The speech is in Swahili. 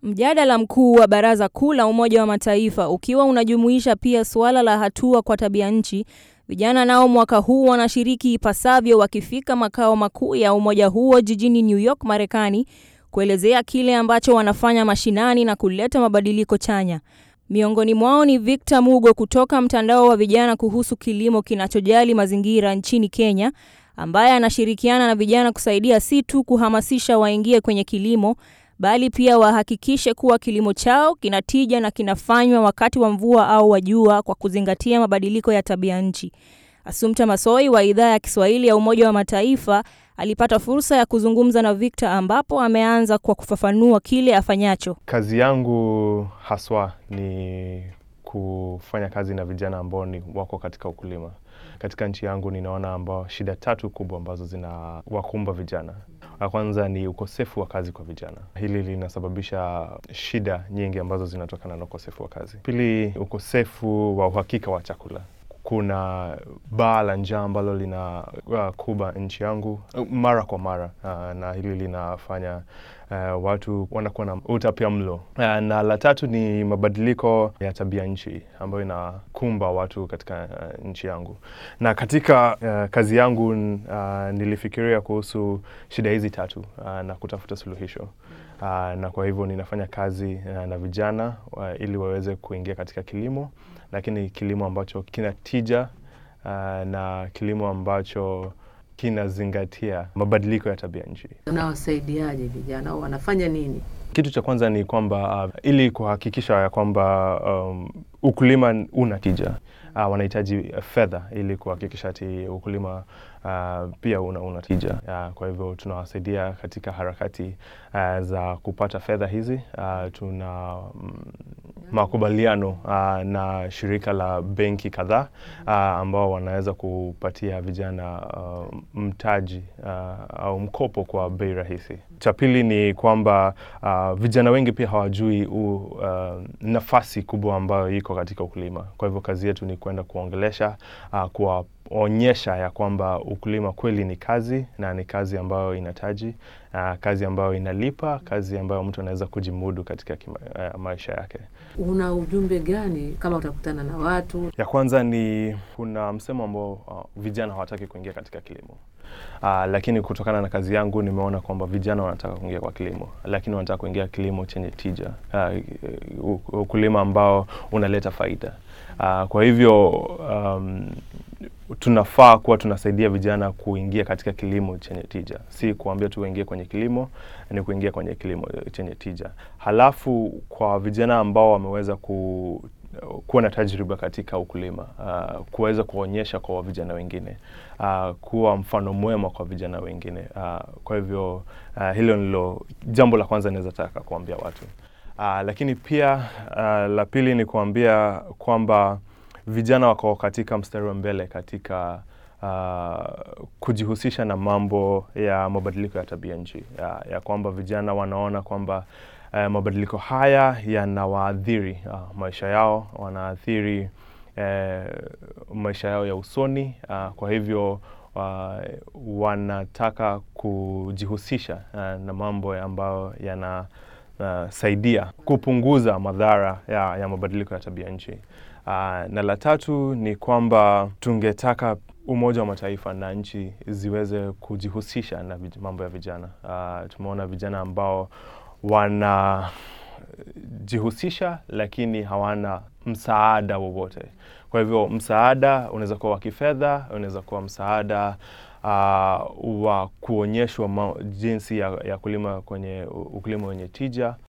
Mjadala mkuu wa Baraza Kuu la Umoja wa Mataifa ukiwa unajumuisha pia suala la hatua kwa tabia nchi, vijana nao mwaka huu wanashiriki ipasavyo wakifika makao makuu ya umoja huo jijini New York, Marekani, kuelezea kile ambacho wanafanya mashinani na kuleta mabadiliko chanya. Miongoni mwao ni Victor Mugo kutoka mtandao wa vijana kuhusu kilimo kinachojali mazingira nchini Kenya, ambaye anashirikiana na vijana kusaidia si tu kuhamasisha waingie kwenye kilimo bali pia wahakikishe kuwa kilimo chao kinatija na kinafanywa wakati wa mvua au wa jua kwa kuzingatia mabadiliko ya tabia nchi. Assumpta Massoi wa idhaa ya Kiswahili ya Umoja wa Mataifa alipata fursa ya kuzungumza na Victor ambapo ameanza kwa kufafanua kile afanyacho. Kazi yangu haswa ni kufanya kazi na vijana ambao ni wako katika ukulima. Katika nchi yangu ninaona ambao shida tatu kubwa ambazo zina wakumba vijana. La kwanza ni ukosefu wa kazi kwa vijana. Hili linasababisha shida nyingi ambazo zinatokana na ukosefu wa kazi. Pili, ukosefu wa uhakika wa chakula. Kuna baa la njaa ambalo lina uh, kuba nchi yangu uh, mara kwa mara uh, na hili linafanya uh, watu wanakuwa na utapia mlo uh, na la tatu ni mabadiliko ya tabia nchi ambayo inakumba watu katika uh, nchi yangu. Na katika uh, kazi yangu uh, nilifikiria kuhusu shida hizi tatu uh, na kutafuta suluhisho uh, na kwa hivyo ninafanya kazi uh, na vijana uh, ili waweze kuingia katika kilimo lakini kilimo ambacho kina tija uh, na kilimo ambacho kinazingatia mabadiliko ya tabia nchi. Unawasaidiaje vijana au wanafanya nini? Kitu cha kwanza ni kwamba uh, ili kuhakikisha ya kwamba um, ukulima una tija uh, wanahitaji fedha ili kuhakikisha ati ukulima uh, pia una, una tija uh, kwa hivyo tunawasaidia katika harakati uh, za kupata fedha hizi uh, tuna mm, makubaliano uh, na shirika la benki kadhaa uh, ambao wanaweza kupatia vijana uh, mtaji uh, au mkopo kwa bei rahisi. Cha pili ni kwamba uh, vijana wengi pia hawajui u, uh, nafasi kubwa ambayo iko katika ukulima. Kwa hivyo kazi yetu ni kwenda kuongelesha uh, kuwaonyesha ya kwamba ukulima kweli ni kazi na ni kazi ambayo inataji uh, kazi ambayo inalipa, kazi ambayo mtu anaweza kujimudu katika kima, uh, maisha yake. Una ujumbe gani kama utakutana na watu? Ya kwanza ni kuna msemo ambao uh, vijana hawataki kuingia katika kilimo. Uh, lakini kutokana na kazi yangu nimeona kwamba vijana wanataka kuingia kwa kilimo, lakini wanataka kuingia kilimo chenye tija, uh, ukulima ambao unaleta faida. Uh, kwa hivyo um, tunafaa kuwa tunasaidia vijana kuingia katika kilimo chenye tija, si kuambia tu waingie kwenye kilimo, ni kuingia kwenye kilimo chenye tija. Halafu kwa vijana ambao wameweza ku kuwa na tajriba katika ukulima uh, kuweza kuonyesha kwa vijana wengine uh, kuwa mfano mwema kwa vijana wengine uh, kwa hivyo uh, hilo ndilo jambo la kwanza naweza taka kuambia watu uh, lakini pia uh, la pili ni kuambia kwamba vijana wako katika mstari wa mbele katika uh, kujihusisha na mambo ya mabadiliko ya tabia nchi ya, ya kwamba vijana wanaona kwamba uh, mabadiliko haya yanawaadhiri uh, maisha yao, wanaathiri uh, maisha yao ya usoni uh, kwa hivyo uh, wanataka kujihusisha uh, na mambo ambayo yana uh, saidia kupunguza madhara ya, ya mabadiliko ya tabia nchi. Uh, na la tatu ni kwamba tungetaka Umoja wa Mataifa na nchi ziweze kujihusisha na mambo ya vijana. Uh, tumeona vijana ambao wanajihusisha lakini hawana msaada wowote. Kwa hivyo msaada unaweza kuwa wa kifedha, unaweza kuwa msaada uh, wa kuonyeshwa jinsi ya, ya kulima kwenye ukulima wenye tija